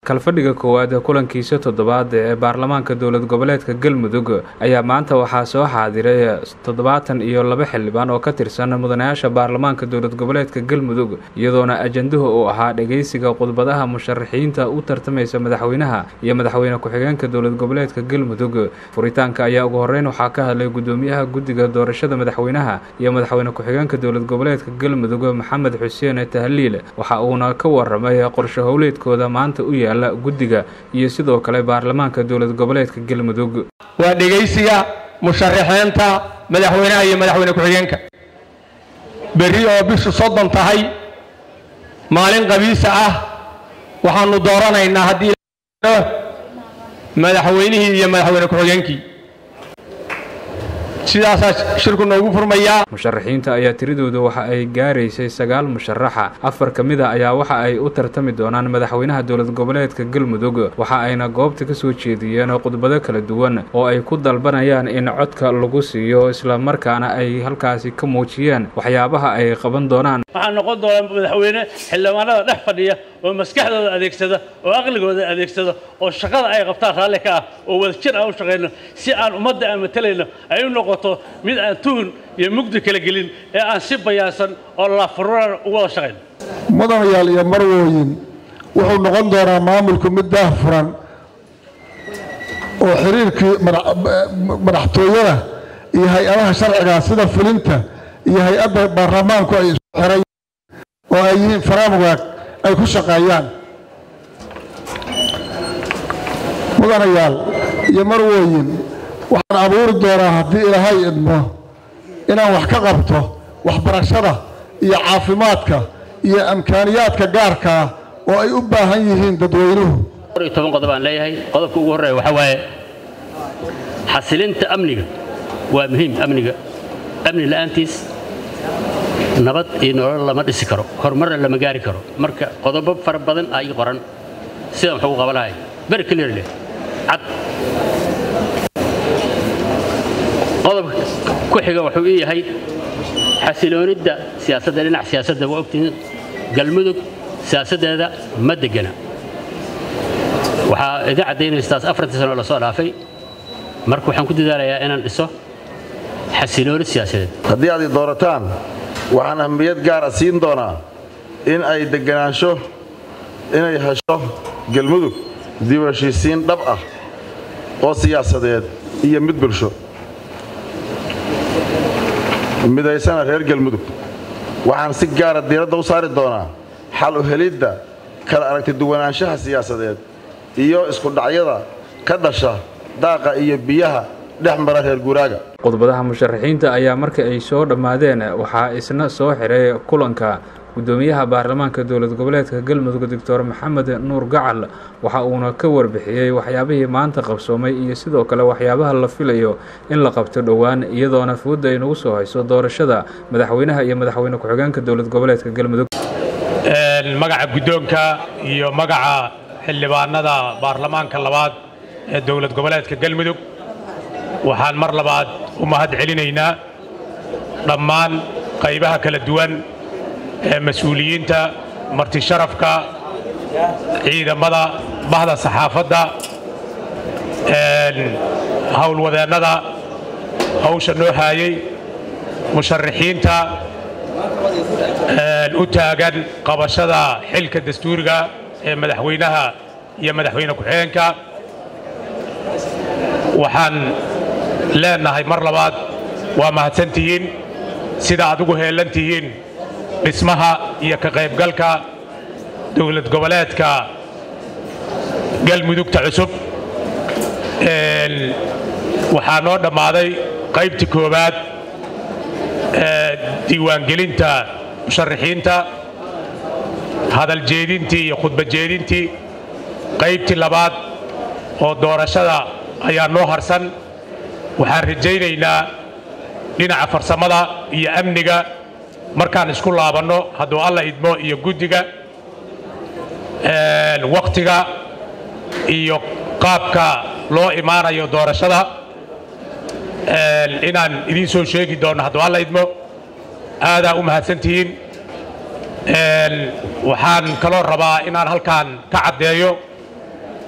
kalfadhiga koowaad kulankiisa toddobaad ee baarlamaanka dowlad goboleedka galmudug ayaa maanta waxaa soo xaadiray toddobaatan iyo laba xildhibaan oo ka tirsan mudanayaasha baarlamaanka dowlad goboleedka galmudug iyadoona ajanduhu uu ahaa dhegeysiga khudbadaha musharaxiinta u tartamaysa madaxweynaha iyo madaxweyne ku-xigeenka dowlad goboleedka galmudug furitaanka ayaa ugu horeyn waxaa ka hadlay gudoomiyaha guddiga doorashada madaxweynaha iyo madaxweyne ku-xigeenka dowlad goboleedka galmudug maxamed xuseen tahliil waxa uuna ka waramay qorshe howleedkooda maanta u yaala guddiga iyo sidoo kale baarlamaanka dowlad goboleedka galmudug waa dhegaysiga musharaxiinta madaxweynaha iyo madaxweyne ku-xigeenka berri oo bishu soddon tahay maalin qabiisa ah waxaanu dooranaynaa haddii madaxweynihii iyo madaxweyne ku-xigeenkii sidaasaa shirku noogu furmayaa musharaxiinta ayaa tiradooda waxa ay gaaraysay sagaal musharaxa afar ka mid a ayaa waxa ay u tartami doonaan madaxweynaha dowlad goboleedka galmudug waxa ayna goobta ka soo jeediyeen khudbado kala duwan oo ay ku dalbanayaan in codka lagu siiyo islamarkaana ay halkaasi ka muujiyeen waxyaabaha ay qaban doonaan waxaa noqon doonaa madaxweyne xildhibaanada dhex fadhiya oo maskaxdooda adeegsada oo aqligooda adeegsada oo shaqada ay qabtaan raalli ka ah oo wadajir aan u shaqayno si aan ummadda aan matalayno ay u noqoto mid aan tuhun iyo mugdi kala gelin ee aan si bayaansan oo laafururan ugu wada shaqayno mudanayaal iyo marwooyin wuxuu noqon doonaa maamulku mid daahfuran oo xiriirkii madaxtooyada iyo hay-adaha sharciga sida fulinta iyo hay-adda baarlamaanku ay isku xiray oo ay yihiin faraamwaag ay ku shaqeeyaan mudanayaal iyo marwooyin waxaan abuuri doonaa haddii ilaahay idmo inaan wax ka qabto waxbarashada iyo caafimaadka iyo amkaaniyaadka gaarka ah oo ay u baahan yihiin dadweynuhu toban qodob aan leeyahay qodobka ugu horreeya waxaa waaye xasilinta amniga waa muhiim amniga amni la'aantiis nabad iyo nolol lama dhisi karo horumarna lama gaari karo marka qodobo fara badan aa ii qoran sidaan wax ugu qaban lahay beri clear leh cad qodobka ku xiga wuxuu ii yahay xasiloonidda siyaasadda dhinac siyaasadda waa ogtihiin galmudug siyaasaddeeda ma degana waxaa iga caddaynaystaas afartii sano la soo dhaafay marka waxaan ku dadaalayaa inaan dhiso xasilooni siyaasadeed haddii aad i doorataan waxaan ahmiyad gaara siin doonaa in ay deganaansho inay hesho galmudug dib u heshiisiin dhab ah oo siyaasadeed iyo mid bulsho midaysana reer galmudug waxaan si gaara diiradda u saari doonaa xal u helidda kala aragti duwanaanshaha siyaasadeed iyo iskudhacyada ka dhasha daaqa iyo biyaha dhex mara reer guuraaga khudbadaha musharaxiinta ayaa markii ay soo dhammaadeen waxaa isna soo xiray kulanka gudoomiyaha baarlamaanka dowlad goboleedka galmudug doctor maxamed nuur gacal waxa uuna ka warbixiyey waxyaabihii maanta qabsoomay iyo sidoo kale waxyaabaha la filayo in la qabto dhowaan iyadoona fooda ay nagu soo hayso doorashada madaxweynaha iyo madaxweyne ku-xigeenka dowlad goboleedka galmudug magaca guddoonka iyo magaca xildhibaanada baarlamaanka labaad ee dowlad goboleedka galmudug waxaan mar labaad u mahad celinaynaa dhammaan qaybaha kala duwan ee mas-uuliyiinta marti sharafka ciidamada bahda saxaafadda howlwadeennada hawsha noo haayey musharaxiinta u taagan qabashada xilka dastuuriga ee madaxweynaha iyo madaxweyne ku-xigeenka waxaan leenahay mar labaad waa mahadsantihiin sida aad ugu heellan tihiin dhismaha iyo ka qaybgalka dowlad goboleedka galmudugta cusub waxaa noo dhammaaday qaybtii koowaad ee diiwaangelinta musharaxiinta hadaljeedintii iyo khudbajeedintii qaybtii labaad oo doorashada ayaa noo harsan waxaan rajaynaynaa dhinaca farsamada iyo amniga markaan isku laabanno hadduu alla idmo iyo guddiga wakhtiga iyo qaabka loo imaanayo doorashada inaan idiin soo sheegi doonno hadduu alla idmo aadaa u mahadsantihiin waxaan kaloo rabaa inaan halkaan ka caddeeyo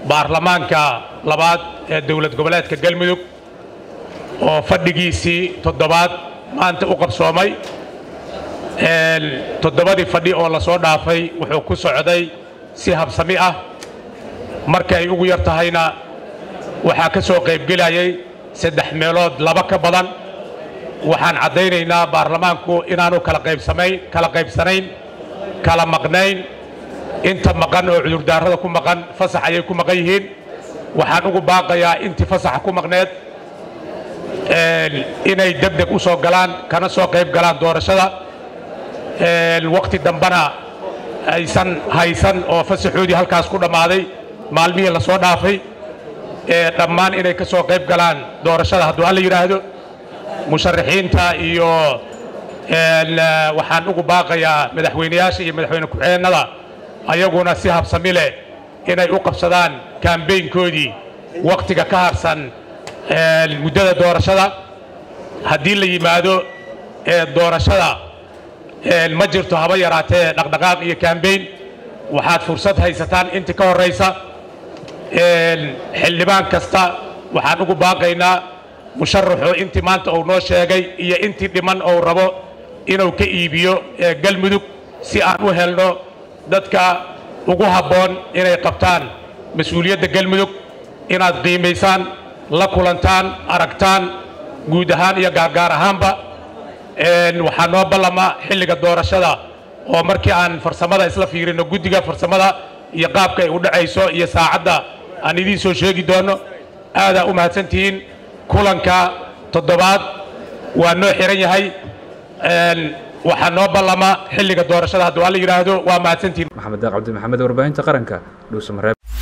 baarlamaanka labaad ee dowlad goboleedka galmudug oo fadhigiisii toddobaad maanta u qabsoomay toddobadii fadhi oo la soo dhaafay wuxuu ku socday si habsami ah marka ay ugu yar tahayna waxaa ka soo qaybgelayay saddex meelood laba ka badan waxaan caddaynaynaa baarlamaanku inaanu kala qaybsamayn kala qaybsanayn kala maqnayn inta maqan oo cudurdaarada ku maqan fasax ayay ku maqan yihiin waxaan ugu baaqayaa intii fasaxa ku maqneed inay degdeg u soo galaan kana soo qayb galaan doorashada wakhti dambena aysan haysan oo fasaxoodii halkaas ku dhammaaday maalmihii la soo dhaafay dhammaan inay ka soo qayb galaan doorashada hadduu alla yidhaahdo musharaxiinta iyo waxaan ugu baaqayaa madaxweyneyaasha iyo madaxweyne ku-xigeenada ayaguna si habsami leh inay u qabsadaan kambeynkoodii wakhtiga ka harsan muddada doorashada haddii la yimaado doorashada ma jirto haba yaraatee dhaqdhaqaaq iyo kambeyn waxaad fursad haysataan intii ka horraysa xildhibaan kasta waxaan ugu baaqaynaa musharaxu intii maanta uu noo sheegay iyo intii dhiman uu rabo inuu ka iibiyo galmudug si aan u helno dadka ugu habboon inay qabtaan mas-uuliyadda galmudug inaad qiimaysaan la kulantaan aragtaan guud ahaan iyo gaargaar ahaanba waxaa noo ballama xilliga doorashada oo markii aan farsamada isla fiirino guddiga farsamada iyo qaabka ay u dhacayso iyo saacadda aan idiin soo sheegi doono aadaa u mahadsantihiin kulanka toddobaad waa noo xiran yahay waxaa noo ballama xilliga doorashada hadduu alla yidhaahdo waa mahadsantihiin maxamed daaq cabdi maxamed warbaahinta qaranka dhuusamareeb